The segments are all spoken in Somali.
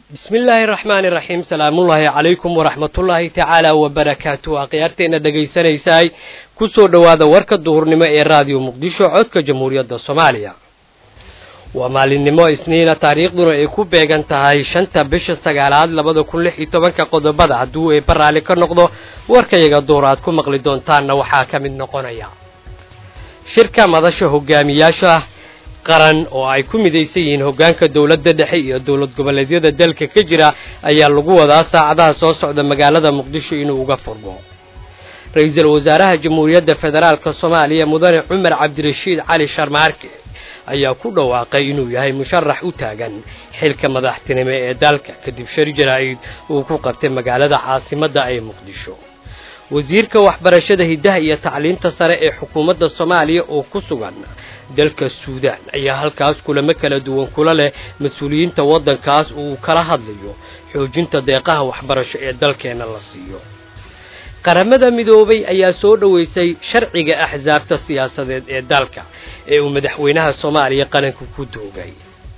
bismi illaahi raxmaani raxiim salaamullaahi calaykum waraxmatullaahi tacaala wabarakaatu akhyaarteenna dhegaysanaysaay ku soo dhowaada warka duhurnimo ee raadiyo muqdisho codka jamhuuriyadda soomaaliya waa maalinimo isniina taariikhduna ay ku beegan tahay shanta bisha sagaalaad labada kun lix iyo tobanka qodobada hadduu eebba raalli ka noqdo warkayaga duhur aad ku maqli doontaanna waxaa ka mid noqonaya shirka madasha hogaamiyaasha qaran oo ay ku midaysan yihiin hoggaanka dowladda dhexe iyo dowlad goboleedyada dalka ka jira ayaa lagu wadaa saacadaha soo socda magaalada muqdisho inuu uga furmo ra-iisul wasaaraha jamhuuriyadda federaalka soomaaliya mudane cumar cabdirashiid cali sharmaarke ayaa ku dhawaaqay inuu yahay musharax u taagan xilka madaxtinimo ee dalka kadib shari jaraa'id uu ku qabtay magaalada caasimadda ee muqdisho wasiirka waxbarashada hiddaha iyo tacliinta sare ee xukuumadda soomaaliya oo ku sugan dalka suudaan ayaa halkaas kulamo kala duwan kula leh mas-uuliyiinta waddankaas uu kala hadlayo xoojinta deeqaha waxbarasho ee dalkeenna la siiyo qaramada midoobay ayaa soo dhoweysay sharciga axsaabta siyaasadeed ee dalka ee uu madaxweynaha soomaaliya qaranka ku doogay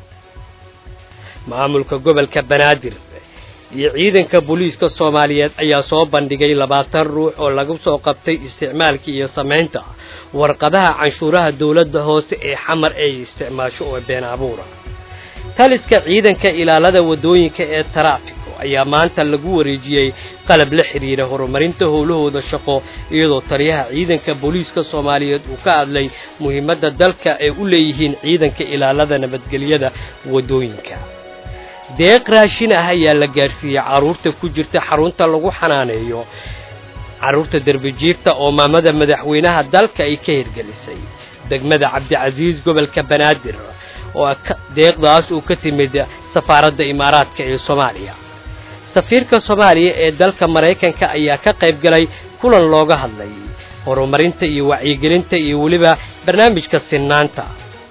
maamulka gobolka banaadir iyo ciidanka booliiska soomaaliyeed ayaa soo bandhigay labaatan ruux oo lagu soo qabtay isticmaalka iyo samaynta warqadaha canshuuraha dowladda hoose ee xamar ay isticmaasho oo been abuura taliska ciidanka ilaalada waddooyinka ee taraafiko ayaa maanta lagu wareejiyey qalab la xidhiira horumarinta howlahooda shaqo iyadoo taliyaha ciidanka booliiska soomaaliyeed uu ka hadlay muhiimadda dalka ay u leeyihiin ciidanka ilaalada nabadgelyada waddooyinka deeq raashin ah ayaa la gaarsiiyey carruurta ku jirta xarunta lagu xanaaneeyo carruurta derbijiifta oo maamada madaxweynaha dalka ay ka hirgelisay degmada cabdicasiis gobolka banaadir oo deeqdaas uu ka timid safaaradda imaaraadka ee soomaaliya safiirka soomaaliya ee dalka maraykanka ayaa ka qayb galay kulan looga hadlay horumarinta iyo wacyigelinta iyo weliba barnaamijka sinnaanta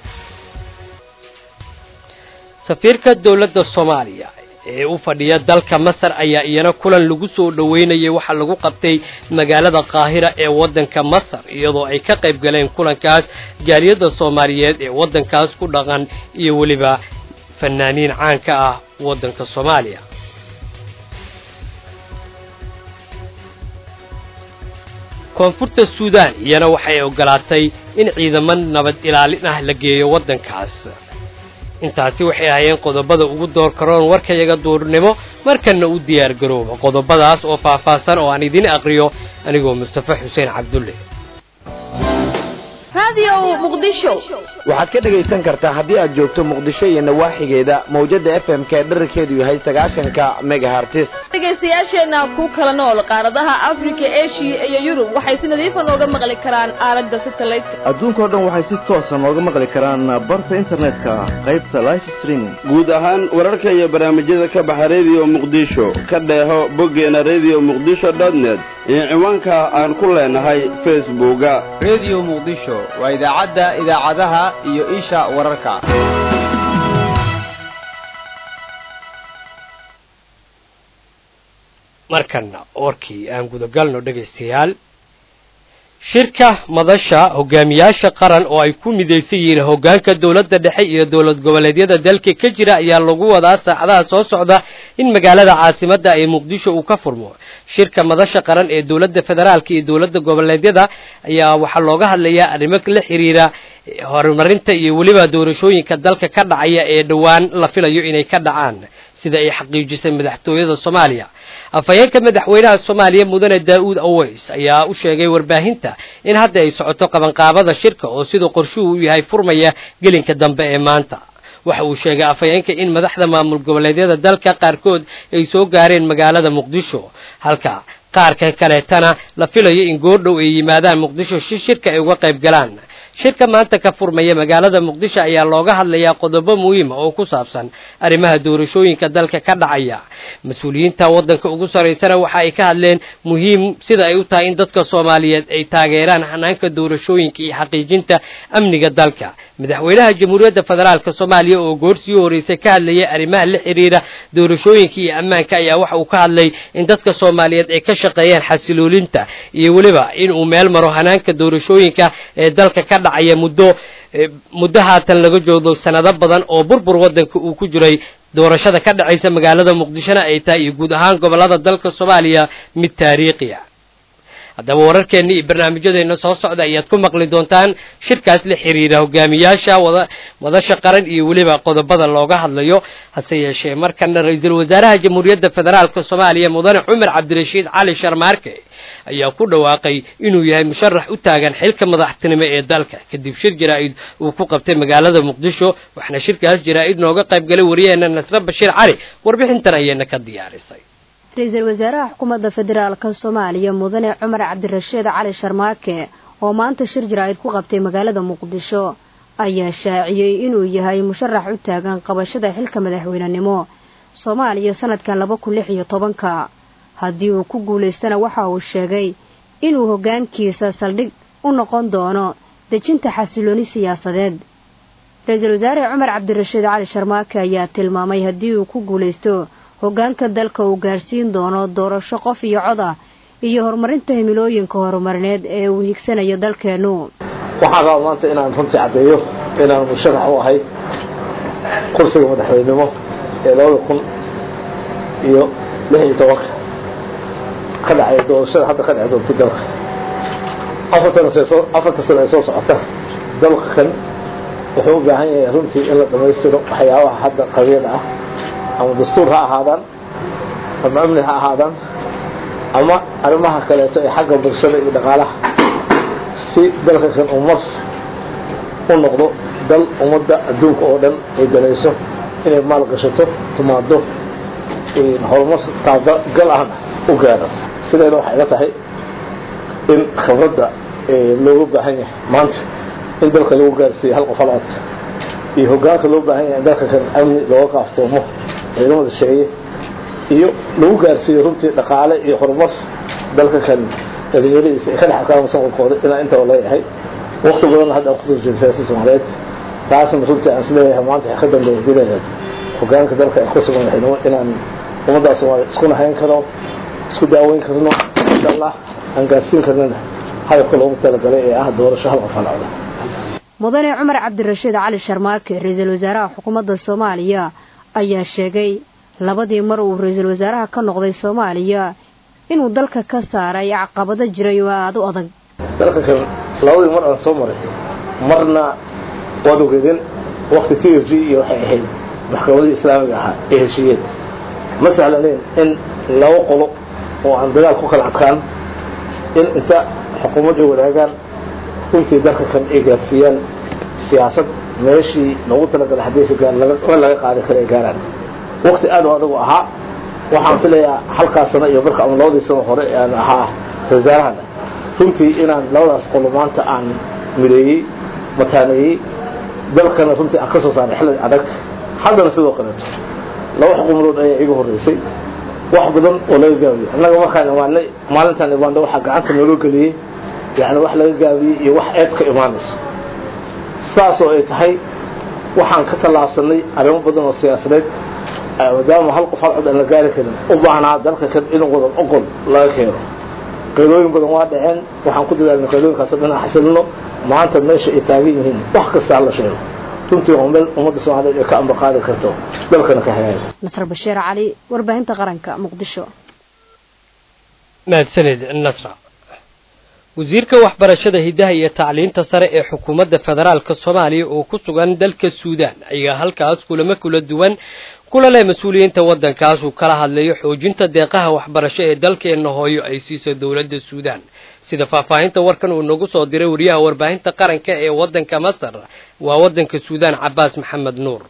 safiirka dowladda soomaaliya ee u fadhiya dalka masar ayaa iyana kulan lagu soo dhoweynayay waxaa lagu qabtay magaalada qaahira ee waddanka masar iyadoo ay ka qayb galeen kulankaas jaaliyadda soomaaliyeed ee waddankaas ku dhaqan iyo weliba fanaaniin caanka ah waddanka soomaaliya koonfurta suudaan iyana waxay ogolaatay in ciidamo nabad ilaalin ah la geeyo waddankaas intaasi waxay ahaayeen qodobada ugu door karoon warkayaga duurnimo markanna u diyaar garooba qodobadaas oo faahfaahsan oo aan idiin aqriyo anigoo mustafa xuseen cabdulle waxaad ka dhegaysan kartaa haddii aad joogto muqdisho iyo nawaaxigeeda mawjadda f m k dherarkeedu yahay sagaashanka megahartis dhegaystayaasheenna ku kala nool qaaradaha afrika eshiya iyo yurub waxay si nadiifa nooga maqli karaan aalada satelliteka adduunkao dhan waxay si toosa nooga maqli karaan barta internetka qaybta life streaming guud ahaan wararka iyo barnaamijyada ka baxa rediyo muqdisho ka dheeho boggeena rediyo muqdisho dotnet iyo ciwaanka aan ku leenahay facebooka rediyo muqdisho waa idaacadda idaacadaha iyo isha wararka markanna warkii aan gudagalno dhegaystayaal shirka madasha hogaamiyaasha qaran oo ay ku midaysan yihiin hoggaanka dowladda dhexe iyo dowlad goboleedyada dalka ka jira ayaa lagu wadaa saacadaha soo socda in magaalada caasimadda ee muqdisho uu ka furmo shirka madasha qaran ee dowladda federaalka iyo dowladda goboleedyada ayaa waxaa looga hadlayaa arrimo la xiriira horumarinta iyo weliba doorashooyinka dalka ka dhacaya ee dhowaan la filayo inay ka dhacaan sida ay xaqiijisay madaxtooyada soomaaliya afhayeenka madaxweynaha soomaaliya mudane daa'uud aweys ayaa u sheegay warbaahinta in hadda ay socoto qabanqaabada shirka oo siduu qorshuhu u yahay furmaya gelinka dambe ee maanta waxa uu sheegay afhayeenka in madaxda maamul goboleedyada dalka qaarkood ay soo gaareen magaalada muqdisho halka qaarka kaleetana la filayo in goordhow ay yimaadaan muqdisho si shirka ay uga qayb galaan shirka maanta ka furmaya magaalada muqdisho ayaa looga hadlayaa qodobo muhiima oo ku saabsan arrimaha doorashooyinka dalka ka dhacaya mas-uuliyiinta waddanka ugu sarraysana waxa ay ka hadleen muhiim sida ay u tahay in dadka soomaaliyeed ay taageeraan hanaanka doorashooyinka iyo xaqiijinta amniga dalka madaxweynaha jamhuuriyadda federaalka soomaaliya oo goorsii horeysay ka hadlayay arrimaha la xiriira doorashooyinka iyo ammaanka ayaa waxa uu ka hadlay in dadka soomaaliyeed ay ka shaqeeyaan xasiloolinta iyo weliba in uu meel maro hanaanka doorashooyinka ee dalka ka dhacaya muddo muddo haatan laga joogdo sanado badan oo burbur waddanka uu ku jiray doorashada ka dhacaysa magaalada muqdishona ay tahay iyo guud ahaan gobollada dalka soomaaliya mid taariikhi ah haddaba wararkeenna iyo barnaamijyadeena soo socda ayaad ku maqli doontaan shirkaas la xiriira hogaamiyaasha wada madasha qaran iyo weliba qodobada looga hadlayo hase yeeshee markana ra-iisul wasaaraha jamhuuriyadda federaalka soomaaliya mudane cumar cabdirashiid cali sharmaarke ayaa ku dhawaaqay inuu yahay musharax u taagan xilka madaxtinimo ee dalka kadib shir jaraa-id uu ku qabtay magaalada muqdisho waxaana shirkaas jaraa-id nooga qayb galay wariyaheena nasre bashiir cali warbixintan ayayna ka diyaarisay ra-iisul wasaaraha xukuumadda federaalka soomaaliya mudane cumar cabdirashiid cali sharmaake oo maanta shir jaraa-id ku qabtay magaalada muqdisho ayaa shaaciyey inuu yahay musharax u taagan qabashada xilka madaxweynenimo soomaaliya sanadkan laba kun lix iyo tobanka haddii uu ku guulaystana waxa uu sheegay inuu hoggaankiisa saldhig u noqon doono dejinta xasilooni siyaasadeed ra-iisul wasaare cumar cabdirashiid cali sharmaake ayaa tilmaamay haddii uu ku guulaysto hoggaanka dalka uu gaarsiin doono doorasho qof iyo cod ah iyo horumarinta himilooyinka horumarineed ee uu higsanayo dalkeennu waxaan rabaa maanta inaan runtii caddeeyo inaan musharax u ahay kursiga madaxweynenimo ee labada kun iyo lix iyo tobanka ka dhacay doorashada hadda ka dhacay doonta dalka afarta sano ee soo socota dalka kan wuxuu u baahan yahay runtii in la dhammaystiro waxyaabaha hadda qabyada ah ama dastuur ha ahaadaan ama amni ha ahaadaan ama arrimaha kaleeto ee xagga bulshada iyo dhaqaalaha si dalka kan uu mar u noqdo dal ummadda adduunka oo dhan ay danayso inay maal gashato timaado horumar taabagal ahna u gaaro sideeda waxay ila tahay in khibradda looga baahan yahay maanta in dalka lagu gaarsiiyo hal qof hal cod iyo hoggaanka loo baahan yahay in dalka kan amni looga kaaftoomo ciidamada sheeye iyo lagu gaarsiiyo runtii dhaqaale iyo horumar dalka kan dhalinyaradiisa ay ka dhex adkaan mustaqbalkooda inaa intaba leeyahay waqti badanna hadda aan kusoo jeeda siyaasada soomaaliyeed taasna runtii aan isleeyahay maanta waxay ka dambeeya dilayaad hoggaanka dalka ee ku sugan waxaynimo inaan ummaddaa soomaaliya isku nahayn karno isku daaweyn karno insha allah aan gaarsiin karnana hadafka loogu talagalay ee ah doorasho hal qof halcda mudane cumar cabdirashiid cali sharmaake ra-iisul wasaaraha xukuumadda soomaaliya ayaa sheegay labadii mar uu ra-iisul wasaaraha ka noqday soomaaliya inuu dalka ka saaray caqabado jiray oo aada u adag dalka kan labadii mar aan soo maray marna waad ogeedeen wakti t f g iyo waxay ahayd maxkamadii islaamiga ahaa ee heshiiyeen ma sahlaneen in laba qolo oo aan dagaal ku kala adkaan in inta xukuumadda wadaagaan runtii dalka kan ay gaarsiiyaan siyaasad meeshii loogu talagalay haddaysa gaar laga qaadi kara ay gaaraan wakti aad u adagu ahaa waxaan filayaa halkaas sano iyo marka ama labadii sano hore aan ahaa wasaarahana runtii inaan labadaas qolo maanta aan mideeyey mataaneeyey dalkana runtii aan ka soo saaray xilli adag haddana sidoo kaleeto laba xukuumadood ayaa iga horreysay wax badan oo laga gaabiyo annaga markaan imaanay maalintaan imaanay waxaa gacanta nooloo geliyey yani wax laga gaabiyey iyo wax eed ka imaanayso saasoo ay tahay waxaan ka tallaabsanay arrimo badan oo siyaasadeed maadaama hal qof hal cod aan la gaari karin u baahnaa dalka kan in wadan oqol laga keeno qaylooyin badan waa dhaceen waxaan ku dadaalnay qaylooyinkaas dhan aan xasilino maanta meesha ay taagan yihiin wax kasta la sheego runtii waa meel ummadda soomaaliyeed ay ka ambaqaadi karto dalkana ka hagaaga nasr bashiir cali warbaahinta qaranka muqdisho mahadsanid nasra wasiirka waxbarashada hiddaha iyo tacliinta sare ee xukuumadda federaalka soomaaliya oo ku sugan dalka suudaan ayaa halkaas kulamo kula duwan kula leh mas-uuliyiinta waddankaas uu kala hadlayo xoojinta deeqaha waxbarasho ee dalkeenna hooyo ay siiso dowladda suudaan sida faahfaahinta warkan uu nagu soo diray wariyaha warbaahinta qaranka ee waddanka masar waa waddanka suudaan cabaas maxamed nuur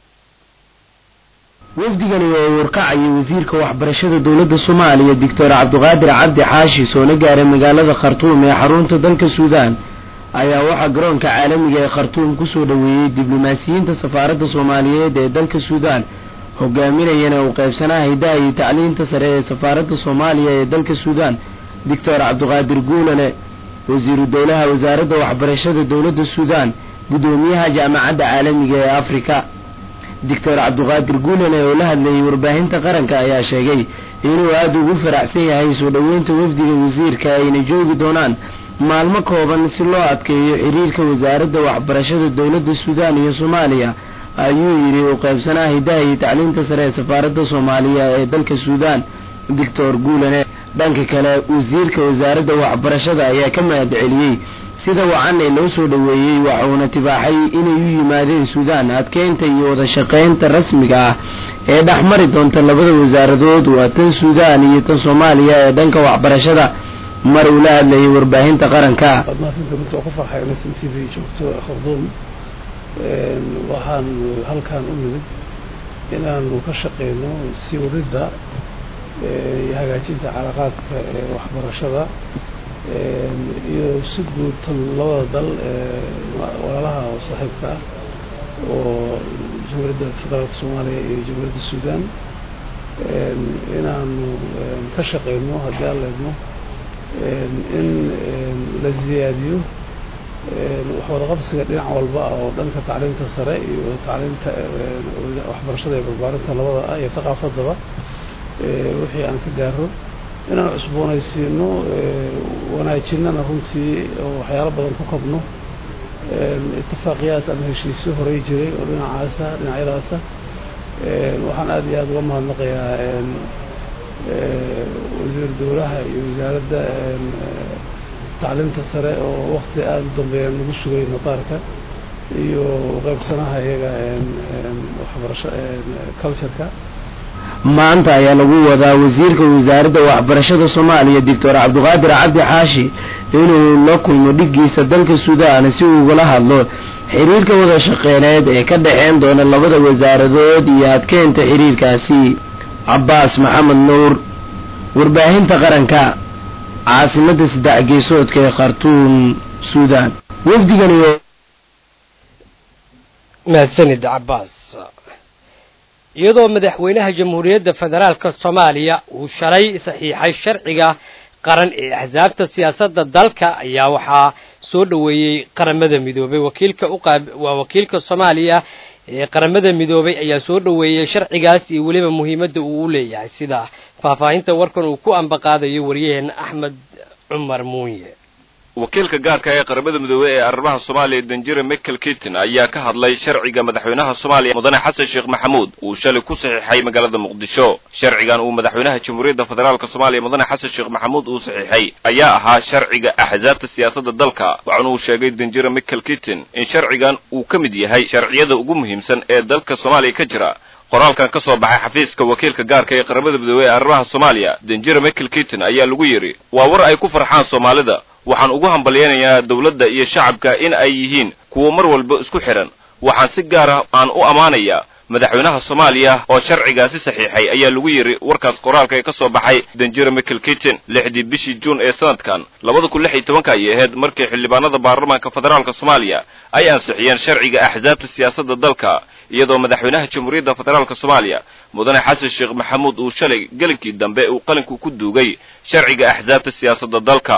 wafdigani oo warkacayay wasiirka waxbarashada dowladda soomaaliya doctor cabdiqaadir cabdi xaashi soona gaaray magaalada khartuum ee xarunta dalka suudaan ayaa waxaa garoonka caalamiga ee khartuum kusoo dhoweeyey diblomaasiyiinta safaaradda soomaaliyeed ee dalka suudaan hogaaminayana uu qaybsanaha hiddaha iyo tacliinta sare ee safaaradda soomaaliya ee dalka suudaan doctor cabdiqaadir guulane wasiiru dowlaha wasaaradda waxbarashada dowladda suudaan guddoomiyaha jaamacadda caalamiga ee afrika doctor cabdiqaadir guulane oo la hadlayay warbaahinta qaranka ayaa sheegay inuu aada ugu faraxsan yahay soo dhoweynta wafdiga wasiirka ayna joogi doonaan maalmo kooban si loo adkeeyo xiriirka wasaaradda waxbarashada dowladda suudaan iyo soomaaliya ayuu yidhi u qaybsanaa hidaha iyo tacliinta sare ee safaaradda soomaaliya ee dalka suudaan doctor guulane dhanka kale wasiirka wasaaradda waxbarashada ayaa ka mahad celiyey sida wacan ee loo soo dhoweeyey waxuuna tibaaxay inay u yimaadeen suudaan adkeynta iyo wada shaqaynta rasmiga ah ee dhex mari doonta labada wasaaradood waa tan suudaan iyo tan soomaaliya ee dhanka waxbarashada mar uu la hadlayay warbaahinta qaranka waxaan halkaan u nimid inaanu ka shaqeyno sii wadidda iyo hagaajinta calaaqaadka ee waxbarashada iyo si guud tan labada dal walaalaha oo saaxiibka ah oo jamhuuriyadda federaalka soomaaliya iyo jamhuuriyadda suudaan inaanu ka shaqeyno haddii aan leedno in la ziyaadiyo waxwada qabsiga dhinac walba ah oo dhanka tacliinta sare iyo tacliinta waxbarashada iyo barbaarinta labada ah iyo thaqaafadaba wixii aan ka gaaro inaan cusboonaysiino wanaajinana runtii oo waxyaalo badan ku kabno itifaaqiyaad ama heshiisyo horey jiray oo dhinacaasa dhinacyadaasa waxaan aada iyo aada uga mahadnaqayaa wasiir dowlaha iyo wasaaradda tacliinta sare oo wakti aada u dambeeya nagu sugay madaarka iyo qaybsanaha iyaga waxbarasho cultureka maanta ayaa lagu wadaa wasiirka wasaaradda waxbarashada soomaaliya doctor cabdiqaadir cabdi xaashi inuu la kulmo dhiggiisa dalka suudaan si uu ugala hadlo xiriirka wada shaqeyneed ee ka dhexeyn doona labada wasaaradood iyo adkeynta xiriirkaasi cabbaas maxamed nuur warbaahinta qaranka caasimadda saddex geesoodka ee khartuum suudaan wafdigani mahadsanid cabbaas iyadoo madaxweynaha jamhuuriyadda federaalka soomaaliya uu shalay saxiixay sharciga qaran ee axsaabta siyaasadda dalka ayaa waxaa soo dhoweeyey qaramada midoobay wakiilka uqaab waa wakiilka soomaaliya ee qaramada midoobay ayaa soo dhoweeyey sharcigaas iyo weliba muhiimadda uu u leeyahay sida faahfaahinta warkan uu ku ambaqaadayo waryaheena axmed cumar muunye wakiilka gaarka ee qaramada midoobey ee arrimaha soomaaliya danjire michael kitin ayaa ka hadlay sharciga madaxweynaha soomaaliya mudane xasan sheekh maxamuud uu shalay ku saxiixay magaalada muqdisho sharcigan uu madaxweynaha jamhuuriyadda federaalka soomaaliya mudane xasan sheekh maxamuud uu saxiixay ayaa ahaa sharciga axsaabta siyaasadda dalka waxaana uu sheegay danjire michael kitin in sharcigan uu ka mid yahay sharciyada ugu muhiimsan ee dalka soomaaliya ka jira qoraalkan ka soo baxay xafiiska wakiilka gaarka ee qaramada midoobey ee arrimaha soomaaliya danjire michael kitin ayaa lagu yidhi waa war ay ku farxaan soomaalida waxaan ugu hambalyaynayaa dawladda iyo shacabka in ay yihiin kuwo mar walba isku xidhan waxaan si gaar ah aan u ammaanayaa madaxweynaha soomaaliya oo sharcigaasi saxiixay ayaa lagu yidhi warkaas qoraalka ee ka soo baxay danjire michael kitin lixdii bishii juun ee sanadkan labada kun lix iyo tobanka ayay ahayd markii xildhibaanada baarlamaanka federaalka soomaaliya ay ansixiyeen sharciga axsaabta siyaasadda dalka iyadoo madaxweynaha jamhuuriyadda federaalka soomaaliya mudane xasan sheekh maxamuud uu shalay gelinkii dambe uu qalinku ku duugay sharciga axsaabta siyaasadda dalka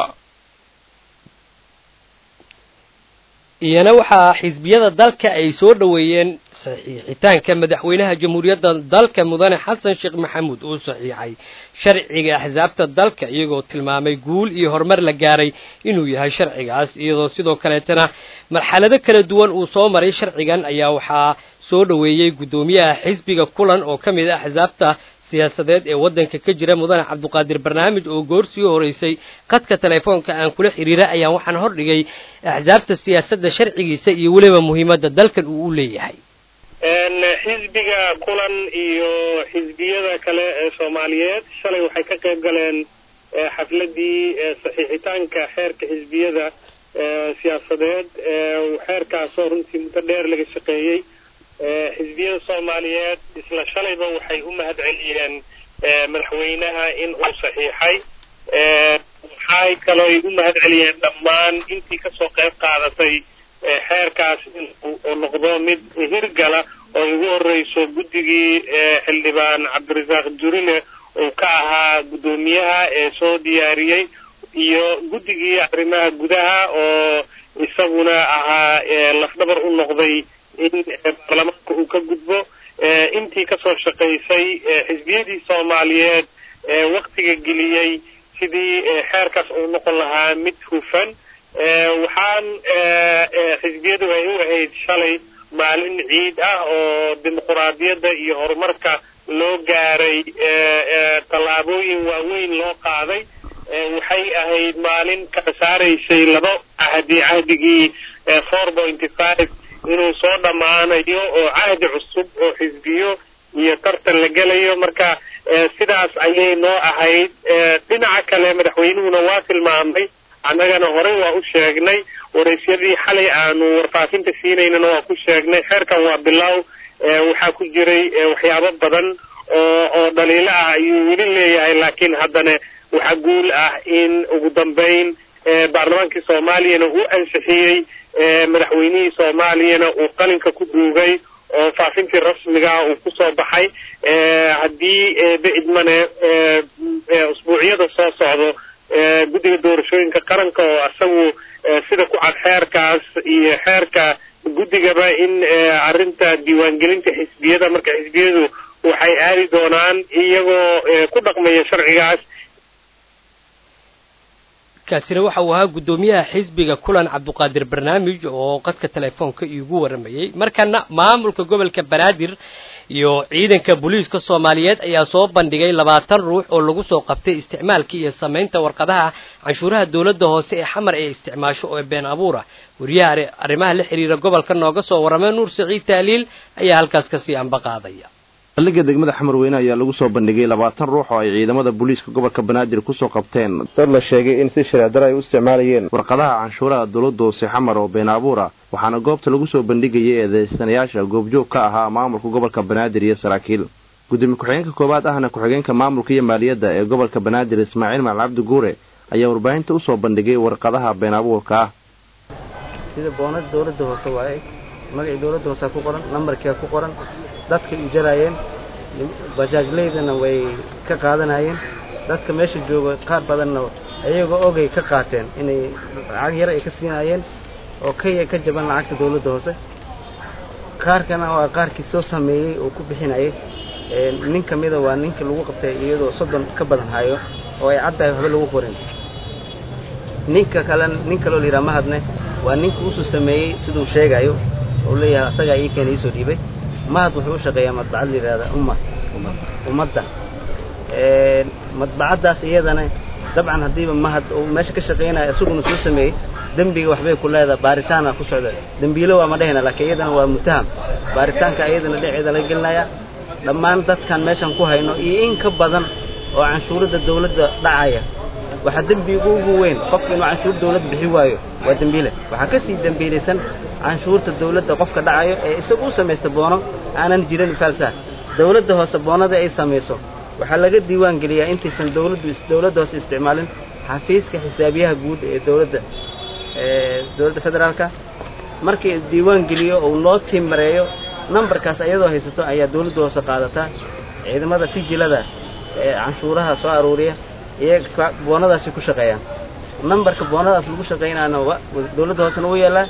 iyana waxaa xisbiyada dalka ay soo dhoweeyeen saxiixitaanka madaxweynaha jamhuuriyadda dalka mudane xasan sheekh maxamuud uu saxiixay sharciga axsaabta dalka iyagoo tilmaamay guul iyo horumar la gaaray inuu yahay sharcigaas iyadoo sidoo kaleetana marxalado kala duwan uu soo maray sharcigan ayaa waxaa soo dhoweeyey guddoomiyaha xisbiga kulan oo ka mid ah axsaabta siyaasadeed ee waddanka ka jira mudane cabduqaadir barnaamij oo goorsii horeysay khadka telefoonka aan kula xiriira ayaan waxaan hordhigay axsaabta siyaasadda sharcigiisa iyo weliba muhiimadda dalkan uu u leeyahay xisbiga kulan iyo xisbiyada kale ee soomaaliyeed shalay waxay ka qayb galeen xafladii saxiixitaanka xeerka xisbiyada siyaasadeed xeerkaasoo runtii muddo dheer laga shaqeeyey xisbiyada soomaaliyeed isla shalayba waxay u mahad celiyeen madaxweynaha in uu saxiixay waxay kaloo ay u mahad celiyeen dhammaan intii kasoo qayb qaadatay xeerkaas inuu noqdo mid hirgala oo ugu horeyso guddigii xildhibaan cabdirasaaq durine uu ka ahaa guddoomiyaha ee soo diyaariyey iyo guddigii arrimaha gudaha oo isaguna ahaa lafdhabar u noqday in baarlamaanka uu ka gudbo intii kasoo shaqaysay xisbiyadii soomaaliyeed waktiga geliyey sidii xeerkaas uu noqon lahaa mid hufan waxaan xisbiyadu ay u ahayd shalay maalin ciid ah oo dimuquraadiyadda iyo horumarka loo gaaray tallaabooyin waaweyn loo qaaday waxay ahayd maalin kala saaraysay laba cahdi cahdigii four pointy five inuu soo dhammaanayo oo cahdi cusub oo xisbiyo iyo tartan la gelayo marka sidaas ayay noo ahayd dhinaca kale madaxweynuhuna waa tilmaamay annagana horey waa u sheegnay waraysyadii xalay aanu warfaafinta siinaynana waa ku sheegnay xeerkan waa bilow waxaa ku jiray waxyaabo badan oo oo dhaliilo ah ayuu weli leeyahay laakiin haddana waxaa guul ah in ugu dambayn baarlamaankii soomaaliyana uu ansixiyey madaxweynihii soomaaliyana uu qalinka ku duugay oo faafintii rasmigaa uu kusoo baxay haddii beidmane usbuucyada soo socdo guddiga doorashooyinka qaranka oo isagu sida ku cad xeerkaas iyo xeerka guddigaba in arrinta diiwaangelinta xisbiyada marka xisbiyadu waxay aadi doonaan iyagoo ku dhaqmaya sharcigaas kaasina waxa uu ahaa guddoomiyaha xisbiga kulan cabduqaadir barnaamij oo qadka telefoonka iigu waramayey markana maamulka gobolka banaadir iyo ciidanka booliiska soomaaliyeed ayaa soo bandhigay labaatan ruux oo lagu soo qabtay isticmaalka iyo samaynta warqadaha canshuuraha dowladda hoose ee xamar ee isticmaasho oo been abuura wariyaha arrimaha la xiriira gobolka nooga soo warramay nuur saciid taaliil ayaa halkaas kasii ambaqaadaya saldhigga degmada xamarweyne ayaa lagu soo bandhigay labaatan ruux oo ay ciidamada booliiska gobolka banaadir kusoo qabteen dad la sheegay in si shareecdara ay u isticmaalayeen warqadaha canshuuraha dowladda hoose xamar oo been abuura waxaana goobta lagu soo bandhigayay eedeysanayaasha goobjoog ka ahaa maamulka gobolka banaadir iyo saraakiil gudoomiye ku-xigeenka koowaad ahna ku-xigeenka maamulka iyo maaliyadda ee gobolka banaadir ismaaciil macal cabdi guure ayaa warbaahinta usoo bandhigay warqadaha been abuurka ah sida boonada dowladda hoose waaye magacii dowladda hoose ku qoran nambarkia ku qoran dadkay u jaraayeen bajaajleydana way ka qaadanayeen dadka meesha jooga qaar badanna ayagoo ogay ka qaateen inay lacag yar ay ka siinaayeen oo ka ka jaban lacagta dowladda hoose qaarkana waa qaarkii soo sameeyey oo ku bixinayay nin ka mida waa ninka lagu qabtay iyadoo soddon ka badan hayo oo ay caddahay waxba lagu qorin ninka kale nin kaloo la yidhaha mahadne waa ninka usoo sameeyey siduu sheegayo oo leeyahay asagaa ii keena iisoo dhiibay mahad wuxuu u shaqeeyaa madbacad la yidhahda ummad ummadda madbacaddaas iyadana dabcan haddiiba mahad uu meesha ka shaqaynaya isaguna soo sameeyey dembiga waxbay ku leedahay baaritaana ku socda dembiilo waa ma dhehayna laakiin iyadana waa mutaham baaritaanka iyadana dhinaceeda laga gelinaya dhammaan dadkan meeshan ku hayno iyo in ka badan oo canshuuradda dawladda dhacaya waxaa dembiga ugu weyn qofka inuu canshuur dawladda bixi waayo waa dembiile waxaa ka sii dembiilaysan canshuurta dawladda qofka dhacayo ee isagu u samaysta boono aanan jirin falsa dawladda hoose boonada ay samayso waxaa laga diiwaan geliyaa intaysan dawladdu dawladda hoose isticmaalin xafiiska xisaabiyaha guud ee dawladda dawladda federaalka markii diiwaan geliyo uu loo timareeyo nambarkaas ayadoo haysato ayaa dawladda hoose qaadataa ciidamada fijilada ee canshuuraha soo aruuriya iyaga boonadaasi ku shaqeeyaan nambarka boonadaas lagu shaqaynaana dawladda hoosena u yaallaa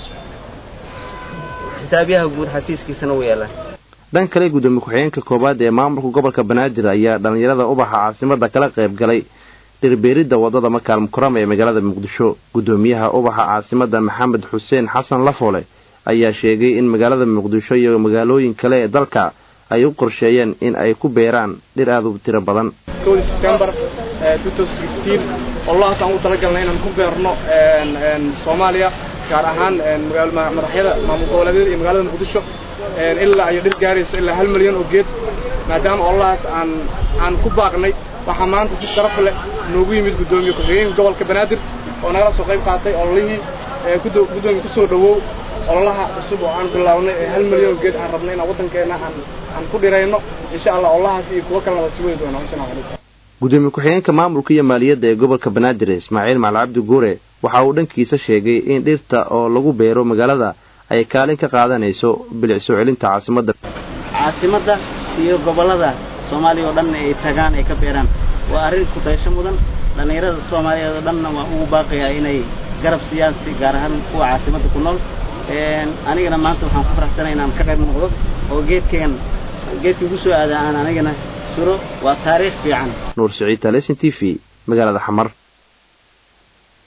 xisaabiyaha guud xafiiskiisana u yaallaa dhan kale gudoomiye ku-xigeenka koowaad ee maamulka gobolka banaadir ayaa dhallinyarada ubaxa caasimada kala qayb galay dhirbeeridda waddada makaal mukarama ee magaalada muqdisho guddoomiyaha ubaxa caasimada maxamed xuseen xasan lafoole ayaa sheegay in magaalada muqdisho iyo magaalooyin kale ee dalka ay u qorsheeyeen in ay ku beeraan dhir aada u tiro badan september olahaas aan u talagalnay inaan ku beerno soomaaliya gaar ahaan madaxyada maamul goboleedyada iyo magaalada muqdisho ilaa iyo dhir gaaraysa ilaa hal milyan oo geed maadaama olahaas aan aan ku baaqnay waxaa maanta si sharaf leh noogu yimid guddoomiye ku-xigeenka gobolka banaadir oo nagala soo qayb qaatay ololihii guddoomiye kusoo dhawow ololaha cusub oo aan bilaabnay ee hal milyan oo geed aan rabnay inaan waddankeena aan aan ku dhirayno insha allah ololahaas iyo kuwo kalena waa sii wadi doonaa insha allah gudoomiye ku-xigeenka maamulka iyo maaliyadda ee gobolka banaadir ismaaciil macal cabdi guure waxa uu dhankiisa sheegay in dhirta oo lagu beero magaalada ay kaalin ka qaadanayso bilic soo celinta caasimadda caasimadda iyo gobollada soomaaliya oo dhan ay tagaan ay ka beeraan waa arrin kutaysho mudan dhallinyarada soomaaliyeed oo dhanna waa ugu baaqayaa inay garab siiyaan si gaar ahaan kuwa caasimadda ku nool anigana maanta waxaan ku faraxsanay inaan ka qayb noqdo oo geedkan geedkii ugu soo aadaa aan anigana suro waa taariikh fiican nuur siciid talesin t v magaalada xamar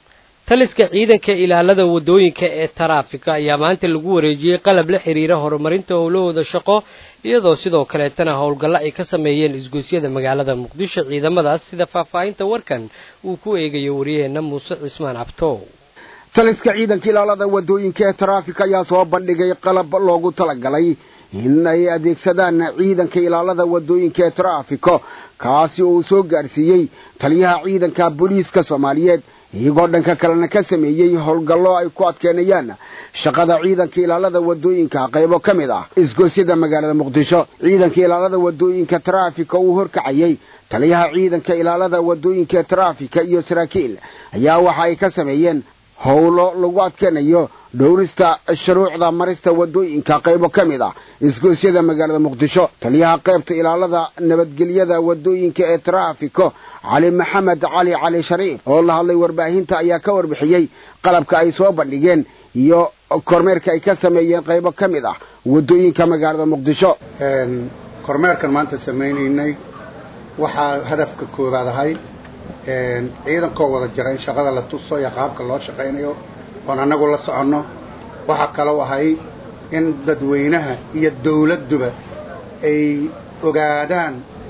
taliska ciidanka ilaalada waddooyinka ee taraafika ayaa maanta lagu wareejiyey qalab la xiriira horumarinta howlahooda shaqo iyadoo sidoo kaleetana howlgallo ay ka sameeyeen isgoysyada magaalada muqdisho ciidamadaas sida faahfaahinta warkan uu ku eegayo waryaheena muuse cismaan cabtow taliska ciidanka ilaalada waddooyinka ee taraafika ayaa soo bandhigay qalab loogu talagalay in ay adeegsadaan ciidanka ilaalada waddooyinka ee taraafiko kaasi oo uu soo gaarsiiyey taliyaha ciidanka booliiska soomaaliyeed iyagoo dhanka kalena ka sameeyey howlgallo ay ku adkeenayaan shaqada ciidanka ilaalada waddooyinka qaybo ka mid ah isgoysyada magaalada muqdisho ciidanka ilaalada waddooyinka taraafika uu horkacayey taliyaha ciidanka ilaalada waddooyinka taraafika iyo saraakiil ayaa waxa ay ka sameeyeen howlo lagu adkeenayo dhowrista shuruucda marista waddooyinka qaybo ka mid ah isgoysyada magaalada muqdisho taliyaha qaybta ilaalada nabadgelyada waddooyinka ee taraafiko cali maxamed cali cali shariif oo la hadlay warbaahinta ayaa ka warbixiyey qalabka ay soo bandhigeen iyo kormeerka ay ka sameeyeen qaybo ka mid ah waddooyinka magaalada muqdisho kormeerkan maanta samaynaynay waxaa hadafka koowaad ahay ciidankoo wada jira in shaqada la tuso iyo qaabka loo shaqaynayo oon annagu la soconno waxaa kaloo ahay in dadweynaha iyo dawladduba ay ogaadaan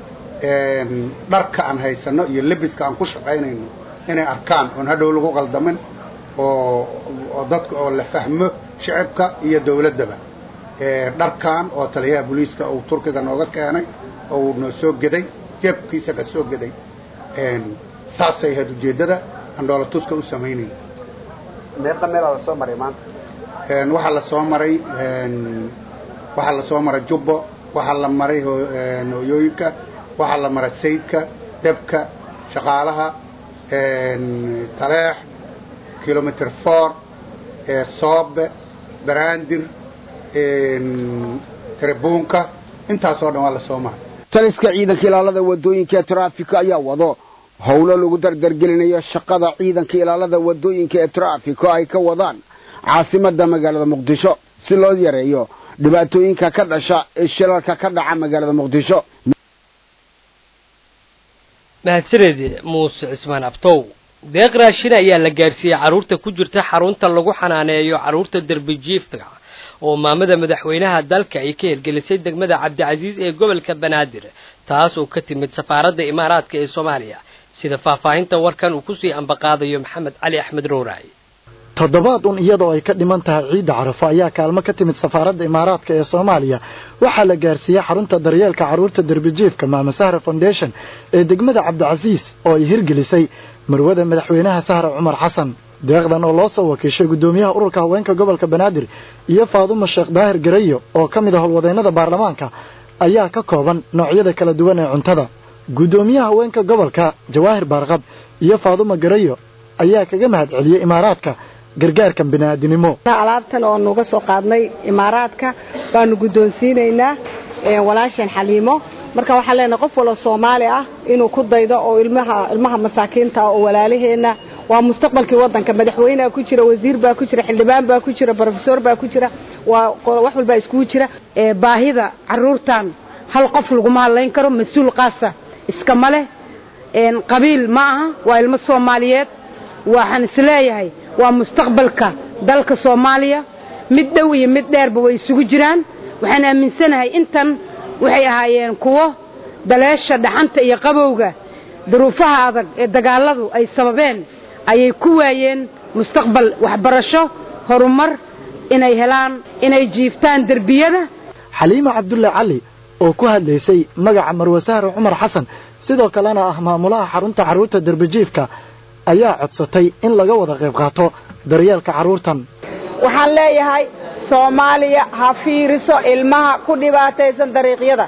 dharka aan haysanno iyo lebiska aan ku shaqaynayno inay arkaan oon hadhow lagu qaldamin oo oo dadka oo la fahmo shicibka iyo dawladdaba dharkan oo taliyaha booliiska uu turkiga nooga keenay oo uu noo soo geday jeebkiisa ka soo geday saasay ahayd ujeeddada aan dhoolatuska u samaynay meeqa meelaa la soo maray maanta waxaa la soo maray waxaa la soo maray jubbo waxaa la maray hooyooyinka waxaa la maray saydka debka shaqaalaha taleex kilomitr four soobe baraandir tarabuunka intaasoo dhan waa la soo maray taliska ciidanka ilaalada waddooyinka ee taraafika ayaa wado howlo lagu dardargelinayo shaqada ciidanka ilaalada waddooyinka ee taraafiko ay ka wadaan caasimada magaalada muqdisho si loo yareeyo dhibaatooyinka ka dhasha ee shilalka ka dhaca magaalada muqdisho mahadsaneed muuse cismaan abtow deeq raashin ayaa la gaarsiiyey carruurta ku jirta xarunta lagu xanaaneeyo carruurta derbijiifta oo maamada madaxweynaha dalka ay ka hirgelisay degmada cabdicasiis ee gobolka banaadir taas oo ka timid safaaradda imaaraadka ee soomaaliya sida faahfaahinta warkan uu kusii ambaqaadayo maxamed cali axmed rowraay toddobaad un iyadoo ay ka dhiman tahay ciidda carafo ayaa kaalmo ka timid safaaradda imaaraadka ee soomaaliya waxaa la gaarsiiyey xarunta daryeelka carruurta derbijiifka maama sahra foundation ee degmada cabdicasiis oo ay hirgelisay marwada madaxweynaha sahra cumar xasan deeqdan oo loo soo wakiishay guddoomiyaha ururka haweenka gobolka banaadir iyo faadumo sheekh daahir garayo oo ka mid ah howlwadeennada baarlamaanka ayaa ka kooban noocyada kala duwan ee cuntada guddoomiyaha haweenka gobolka jawaahir baarqab iyo faadumo garayo ayaa kaga mahad celiyey imaaraadka gargaarkan bini'aadinimo alaabtan oo nuga soo qaadnay imaaraadka baanu guddoonsiinaynaa walaasheen xaliimo marka waxaan leenahay qof waloo soomaali ah inuu ku daydo oo ilmaha ilmaha masaakiinta oo walaalaheenna waa mustaqbalkii waddanka madaxweynea ku jira wasiir baa ku jira xildhibaan baa ku jira brofesor baa ku jira waa wax walbaa iskugu jira baahida carruurtan hal qof laguma hadlayn karo mas-uul qaasa iskama leh qabiil ma aha waa ilmo soomaaliyeed waxaan isleeyahay waa mustaqbalka dalka soomaaliya mid dhow iyo mid dheerba way isugu jiraan waxaan aaminsanahay intan waxay ahaayeen kuwo daleesha dhaxanta iyo qabowga duruufaha adag ee dagaalladu ay sababeen ayay ku waayeen mustaqbal waxbarasho horumar inay helaan inay jiiftaan derbiyada xaliimo cabdulle cali oo ku hadlaysay magaca marwe sahre cumar xasan sidoo kalena ah maamulaha xarunta carruurta derbijiifka ayaa codsatay in laga wada qayb qaato daryeelka carruurtan waxaan leeyahay soomaaliya ha fiiriso ilmaha ku dhibaataysan dariiqyada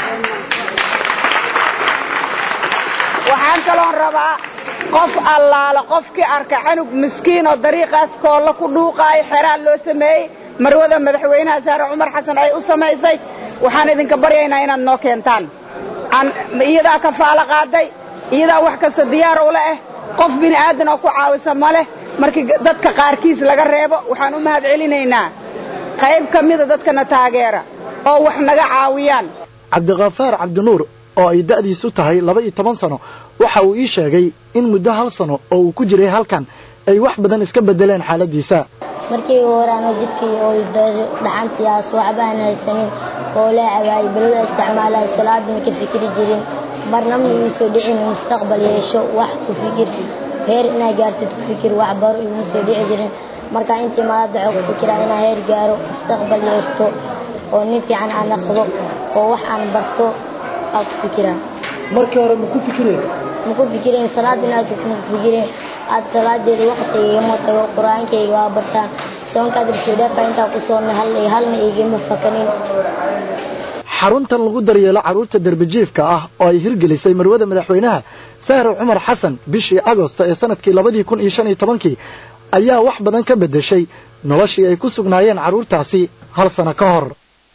waxaan kaloon rabaa qof allaala qofkii arka canug miskiin oo dariiqaas koolla ku dhuuqaayo xeraan loo sameeyey marwada madaxweynaha saare cumar xasan ay u samaysay waxaan idinka baryaynaa inaad noo keentaan iyadaa kafaalo qaaday iyadaa wax kasta diyaar ula ah qof bini aadan oo ku caawisa ma leh markii dadka qaarkiis laga reebo waxaan u mahad celinaynaa qayb ka mida dadkana taageera oo wax naga caawiyaan cabdikhafaar cabdinuur oo ay da'diisu tahay laba iyo toban sano waxa uu ii sheegay in muddo hal sano oo uu ku jiray halkan ay wax badan iska bedeleen xaaladiisa markii ugu hore anoo jidkii oo dhaxantiyaas waxba aan haysanin oo la cabaayay balwada isticmaalaya salaada ma ka fikiri jirin marna ma igu soo dhicin mustaqbal yeesho wax ku fikir heer inaa gaartid ku fikir wax baro iguma soo dhici jirin marka intii maada waxaa ku fikiraa inaa heer gaaro mustaqbal yeeshto oo nin fiican aan naqdo oo wax aan barto aa ku fikiraa markii hore ma ku fikireen ma ku fikireen salaada inaad ma ku fikireen aad salaadeeda waqtiga igama tago qur-aankayga waa bartaan soonkaad rasuudhaafaa intaa ku soonnay hal halna igama fakanin xaruntan lagu daryeelo carruurta derbijiifka ah oo ay hirgelisay marwada madaxweynaha sahre cumar xasan bishii agosto ee sanadkii labadii kun iyo shan iyo tobankii ayaa wax badan ka beddeshay noloshii ay ku sugnaayeen carruurtaasi hal sano ka hor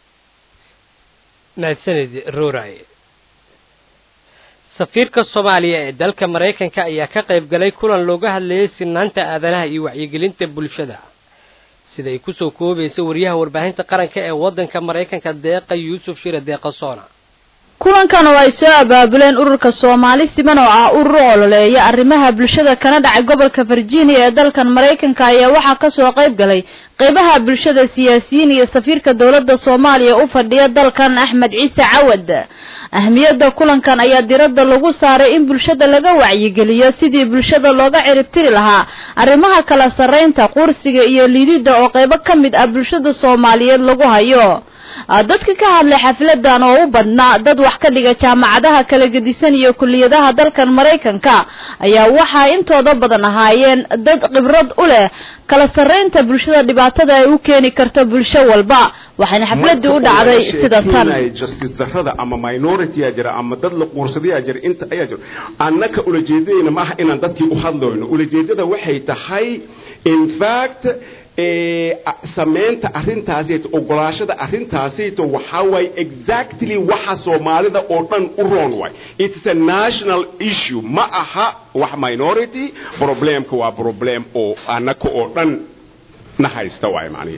mahadsanid ruuray safiirka soomaaliya ee dalka maraykanka ayaa ka qayb galay kulan looga hadlayay sinaanta aadanaha iyo wacyigelinta bulshada sida ay kusoo koobaysa wariyaha warbaahinta qaranka ee waddanka maraykanka deeqa yuusuf shire deeqa soona kulankan oo ay soo abaabuleen ururka soomaali siman oo ah urur ololeeya arrimaha bulshada kana dhacay gobolka virginia ee dalkan maraykanka ayaa waxaa kasoo qayb galay qeybaha bulshada siyaasiyiin iyo safiirka dowladda soomaaliya u fadhiya dalkan axmed ciise cawad ahmiyadda kulankan ayaa diradda lagu saaray in bulshada laga wacyigeliyo sidii bulshada looga ciribtiri lahaa arrimaha kala sarraynta qursiga iyo liididda oo qaybo ka mid ah bulshada soomaaliyeed lagu hayo dadka ka hadlay xafladan oo u badnaa dad wax ka dhiga jaamacadaha kala gedisan iyo kuliyadaha dalkan maraykanka ayaa waxaa intooda badan ahaayeen dad khibrad u leh kala sarraynta bulshada dhibaatada ay u keeni karto bulsho walba waxayna xafladii u dhacday sida tan justice darrada ama minority yaa jira ama dad la quursadayaa jira inta ayaa jira annaka ulajeedadayna ma aha inaan dadkii u hadlayno ulajeedada waxay tahay in fact samaynta arrintaasito ogolaashada arrintaasito waxaa waaye exactly waxa soomaalida oo dhan u roon waay it's a national issue ma aha wax minority problemka waa problem oo annaka oo dhan na haysta waay macnihi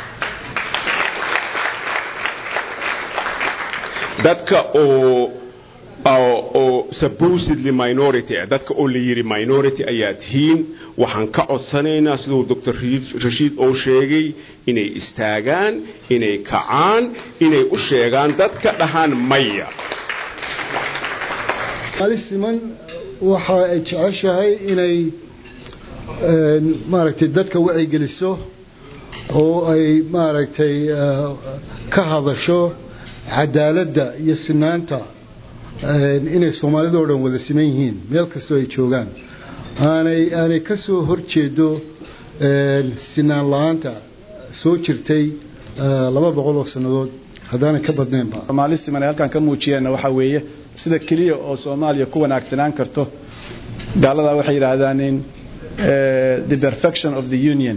dadka oo oo supposedly minority ah dadka oo la yidhi minority ayaa tihiin waxaan ka codsanaynaa siduu doctor rashiid oo sheegay inay istaagaan inay kacaan inay u sheegaan dadka dhahaan maya ali siman waxa ay jeceshahay inay maaragtay dadka wacyigeliso oo ay maaragtay ka hadasho cadaaladda iyo sinaanta inay soomaalida oo dhan wada siman yihiin meel kastoo ay joogaan aanay aanay ka soo horjeedo sinaan la-aanta soo jirtay laba boqol oo sannadood haddaanay ka badnaynba soomaali siman ay halkan ka muujiyeenna waxaa weeye sida keliya oo soomaaliya ku wanaagsanaan karto gaaladaa waxay yidhaahdaan in the perfection of the union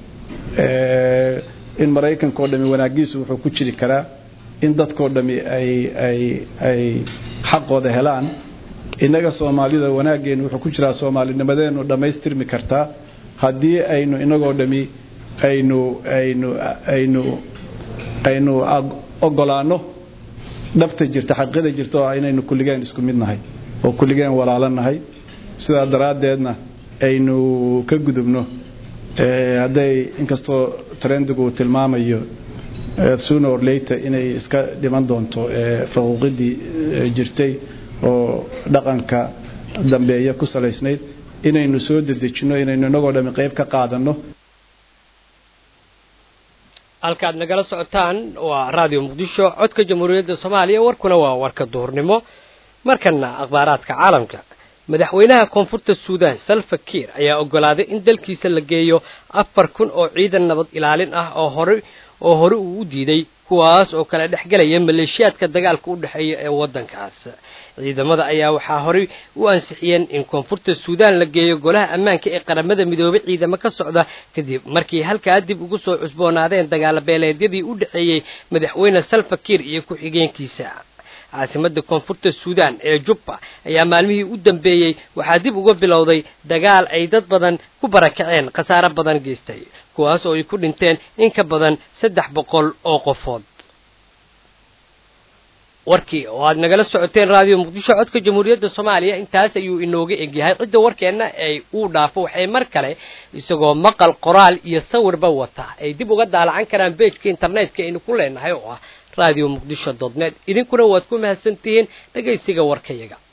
in maraykanka oo dhami wanaagiisu wuxuu ku jiri karaa in dadkoo dhami ay ay ay xaqooda helaan innaga soomaalida wanaaggeenu wuxuu ku jiraa soomaalinimadeennu dhammaystirmi kartaa haddii aynu innagoo dhami aynu aynu aynu aynu ogolaanno dhabta jirta xaqiiqada jirta oo ah inaynu kulligeen isku mid nahay oo kulligeen walaalo nahay sidaa daraaddeedna aynu ka gudubno hadday inkastoo trendigu uu tilmaamayo sooner or later inay iska dhiman doonto faquuqidii jirtay oo dhaqanka dambeeya ku salaysnayd inaynu soo dedejinno inaynu inagoo dhami qayb ka qaadanno halkaad nagala socotaan waa raadiyo muqdisho codka jamhuuriyadda soomaaliya warkuna waa warka duhurnimo markana akhbaaraadka caalamka madaxweynaha koonfurta suudan salva kiir ayaa ogolaaday in dalkiisa la geeyo afar kun oo ciidan nabad ilaalin ah oo hore oo hore uu u diiday kuwaas oo kala dhexgelaya maleeshiyaadka dagaalka u dhexeeya ee waddankaas ciidamada ayaa waxaa horey u ansixiyeen in koonfurta suudaan la geeyo golaha ammaanka ee qaramada midoobay ciidamo ka socda kadib markii halkaa dib ugu soo cusboonaadeen dagaalo beeleedyadii u dhexeeyey madaxweyne salva kiir iyo ku-xigeenkiisa caasimadda koonfurta suudaan ee jubba ayaa maalmihii u dambeeyey waxaa dib uga bilowday dagaal ay dad badan ku barakaceen khasaare badan geystay kuwaas oo ay ku dhinteen in ka badan saddex boqol oo qofood warkii oo aad nagala socoteen raadiyo muqdisho codka jamhuuriyadda soomaaliya intaas ayuu inooga egyahay cidda warkeenna ay uu dhaafo waxay mar kale isagoo maqal qoraal iyo sawirba wata ay dib uga daalacan karaan beejka internetka aynu ku leenahay oo ah radio muqdisho dot net idinkuna waad ku mahadsantihiin dhegaysiga warkayaga